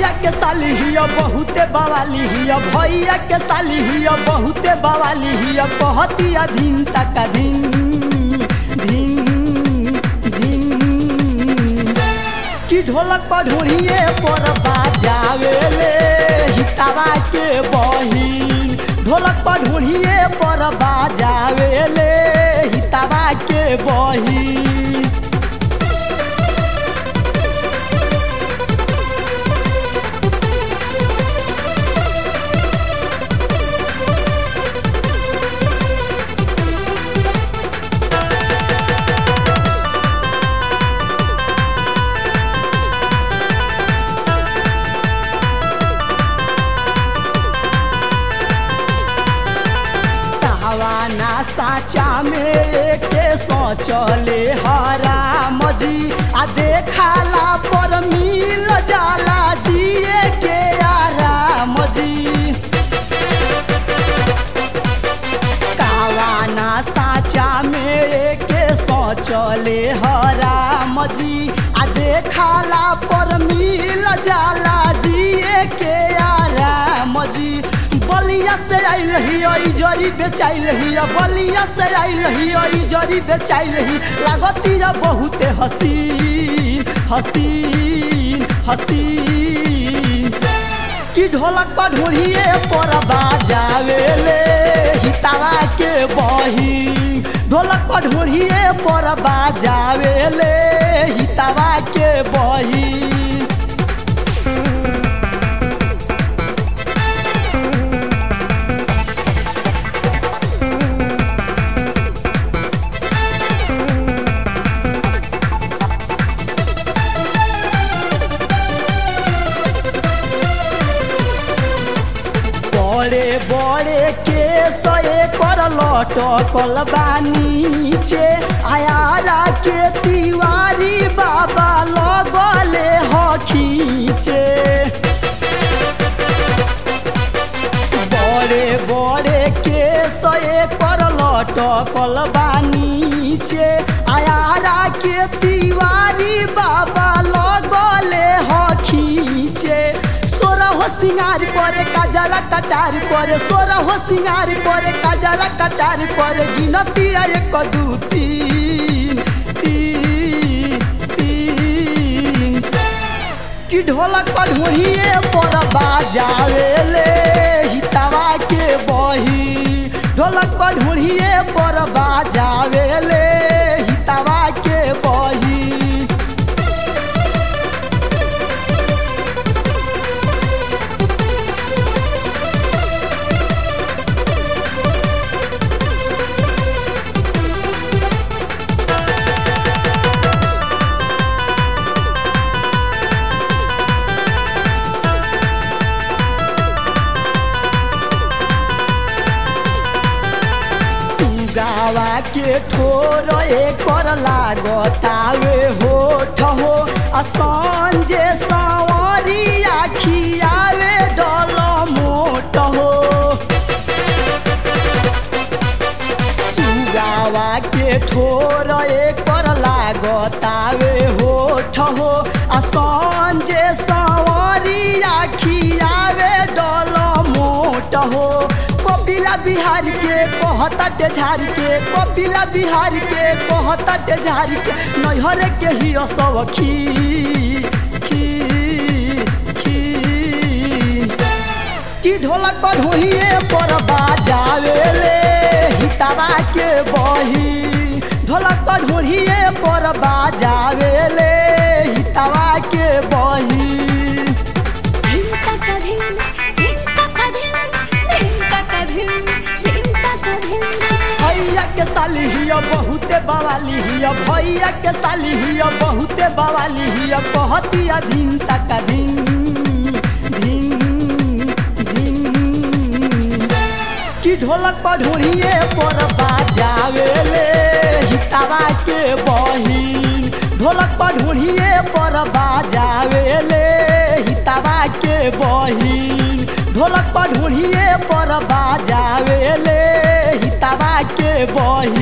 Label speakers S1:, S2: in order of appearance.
S1: के साली हिया बहुते बवाली हिया भैया के साली हिया बहुते बवाली हिया कहती अधीन तक धीन धीन धीन कि ढोलक पर ढोड़िए पर बाजावे ले हितावा के बहिन ढोलक पर ढोड़िए पर बाजावे ले हितावा के बहिन कहवाना साचा में के सोचले हराम जी आ देखाला पर मिल जाला जिए के आराम जी कहवाना साचा में के सोचले हराम जी आ देखाला पर मिल जाला जिए के आराम जी बलिया से आइल ही जरी बेचाइल ही बलिया से आइल ही जरी बेचाइल ही लागती रा बहुते हसीन हसीन हसीन कि ढोलक पर ढोड़िए पर बाजावे ले हितावा के बही ढोलक पर ढोड़िए पर बाजावे ले हितावा के बही बड़े बड़े के सए कर लटकल बानीचे आयारा के तिवारी बाबा लगले हखीचे बड़े बड़े के सए कर लटकल बानीचे आयारा के तिवारी बाबा लगले हखीचे सोरा हो सिंगार करे काजरा कटार करे सोरा हो सिंगार करे काजरा कटार करे गिनती एक दू तीन तीन तीन कि ढोलक पर ढोड़िए पर बाजावे ले हितावा के बही ढोलक पर ढोड़िए पर बाजावे ले हितावा के बही गावा के ठोर कर लागतावे होठ हो असन जे सवारी आखियावे डल मोट हो सुगावा के ठोर कर लागतावे होठ हो असन जे सवारी आखियावे डल मोट हो कपिला बिहार के कहता झार के कपिला बिहार के कहता झार के नैहर के ही सब खी खी खी कि ढोलक पर ढोहिए पर बाजावे ले हितावा के बही ढोलक पर ढोहिए पर बाजावे ले हितावा के बही
S2: धिंता का धिन, धिंता का धिन, धिंता का धिन, धिंता का धिन।
S1: भैया के साली हिया बहुते बवाली हिया भैया के साली हिया बहुते बवाली हिया कहती अधीन तक धीन धीन धीन कि ढोलक पर ढोड़िए पर बाजावे ले हितावा के बहिन ढोलक पर ढोड़िए पर बाजावे ले हितावा के बहिन ढोलक पर ढोड़िए पर बाजावे ले हितावा के बहिन